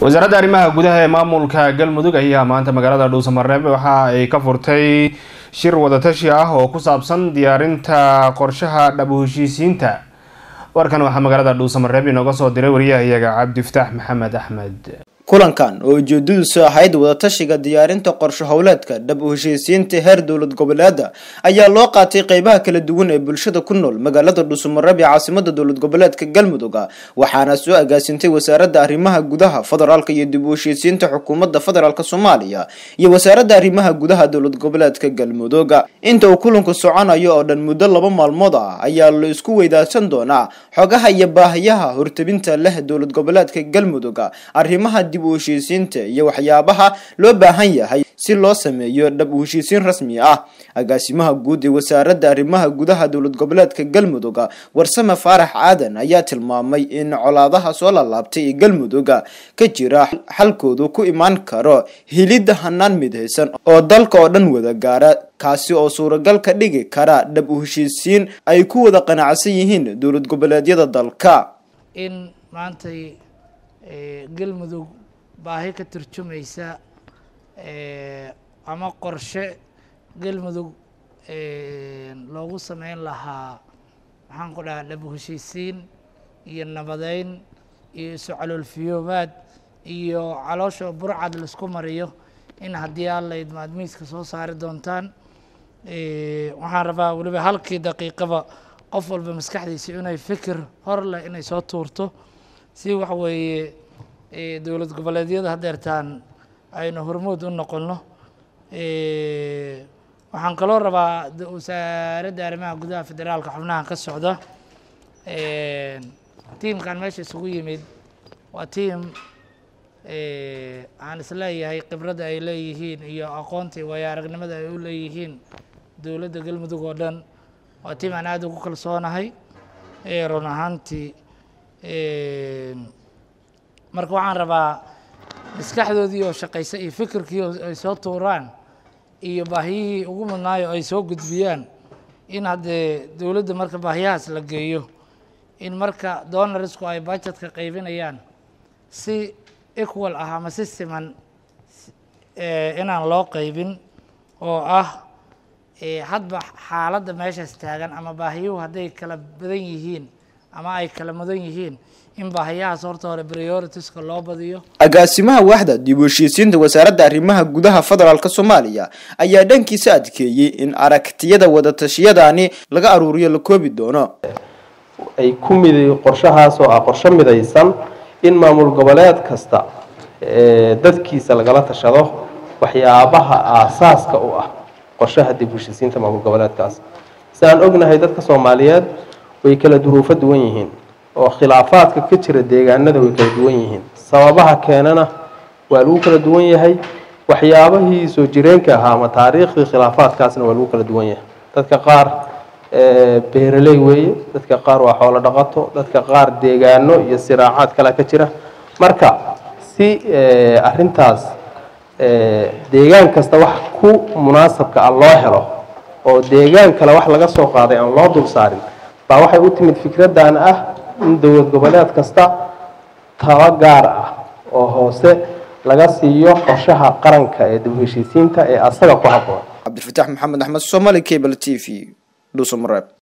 wasaaradda arrimaha gudaha ee maamulka galmudug ayaa maanta magaalada dhuusamareeb waxa ay ka furtay shir wadatashi ah oo ku saabsan diyaarinta qorshaha dhab u heshiisiinta warkan waxaa magaalada dhuusamareeb inooga soo diray wariyahayaga cabdifataax maxamed axmed kulankan oo ujeedadiisu ahayd wadatashiga diyaarinta qorsho howleedka dhab u heshiisiinta heer dowlad goboleeda ayaa loo qaatay qeybaha kala duwan ee bulshada ku nool magaalada dhuusamareeb ee caasimada dowlad goboleedka galmudug waxaana soo agaasintay wasaaradda arrimaha gudaha federaalk iyo dib u heshiisiinta xukuumadda federaalk soomaaliya iyo wasaaradda arrimaha gudaha dowlad goboleedka galmudug inta uu kulanku soconayo oo dhan muddo laba maalmood ah ayaa la isku weydaarsan doonaa xogaha iyo baahiyaha hortabinta leh dowlad goboleedka galmudug arrimaha dib u heshiisiinta iyo waxyaabaha loo baahan yahay si loo sameeyo dhab u heshiisiin rasmi ah agaasimaha guud ee wasaaradda arrimaha gudaha dowlad goboleedka galmudug warsame faarax aadan ayaa tilmaamay in colaadaha soo lalaabtay ee galmudug ka jira xalkoodu ku imaan karo helidda hanaan midhaysan oo dalka oo dhan wada gaara kaasi oo suuragal ka dhigi kara dhab u heshiisiin ay ku wada qanacsan yihiin dowlad goboleedyada dalka in maantay galmudug baahi ka turjumaysa ama qorshe galmudug loogu sameyn lahaa maxaan ku dhahaa dhab heshiisiin iyo nabadeyn iyo isu caloolfiyoobaad iyo caloosha burcad laisku mariyo in haddii alla idmaad miiska soo saari doontaan waxaan rabaa weliba halkii daqiiqaba qof walba maskaxdiisa inay fikir hor leh inay soo tuurto si waxa weeye dowlad goboleedyada hadeertaan aynu hormood u noqonno waxaan kaloo rabaa wasaaradda arrimaha gudaha federaalka xubnaha ka socda tiimkan meesha isugu yimid waa tiim aan isleeyahay khibradda ay leeyihiin iyo aqoontii waayo aragnimada ay u leeyihiin dowladda galmudug oo dhan waa tiim aan aada ugu kalsoonahay run ahaantii marka waxaan rabaa maskaxdoodii oo shaqaysa iyo fikirkii ay soo tuuraan iyo baahiyihii ugu mudnaayo ay soo gudbiyaan in haddee dowladda marka baahiyahaas la geeyo in marka donarisku ay budgetka qaybinayaan si equal ah ama si siman inaan loo qaybin oo ah hadba xaaladda meeshaas taagan ama baahiyuhu hadday kala badan yihiin ama ay kala mudan yihiin in baahiyahaas horta hore prioritiska loo badiyo agaasimaha waaxda dib u heshiisiinta wasaaradda arrimaha gudaha federaalk soomaaliya ayaa dhankiisa adkeeyey in aragtiyada wadatashyadaani laga aruuriyo la koobi doono ay ku mid qorshahaas oo ah qorsho midaysan in maamul goboleed kasta dadkiisa lagala tashado waxyaabaha aasaaska u ah qorshaha dib u heshiisiinta maamul goboleedkaas si aan ognahay dadka soomaaliyeed way kala duruufo duwan yihiin oo khilaafaadka ka jira deegaanada way kala duwan yihiin sababaha keenana waa lagu kala duwan yahay waxyaabahii soo jireenka ahaa ama taariikhdii khilaafaadkaasna waa lagu kala duwan yahay dadka qaar beeraley weeye dadka qaar waa xoolo dhaqato dadka qaar deegaano iyo siraacaad kale ka jira marka si arintaas deegaan kasta wax ku munaasabka ah loo helo oo deegaan kale wax laga soo qaaday aan loo dul saarin baa waxay u timid fikraddan ah in dowlad goboleed kasta talo gaar ah oo hoose laga siiyo qorshaha qaranka ee dib u heshiisiinta ee asaga ku habboon cabdilfataax maxamed axmed somaali cable t v dhuusamareeb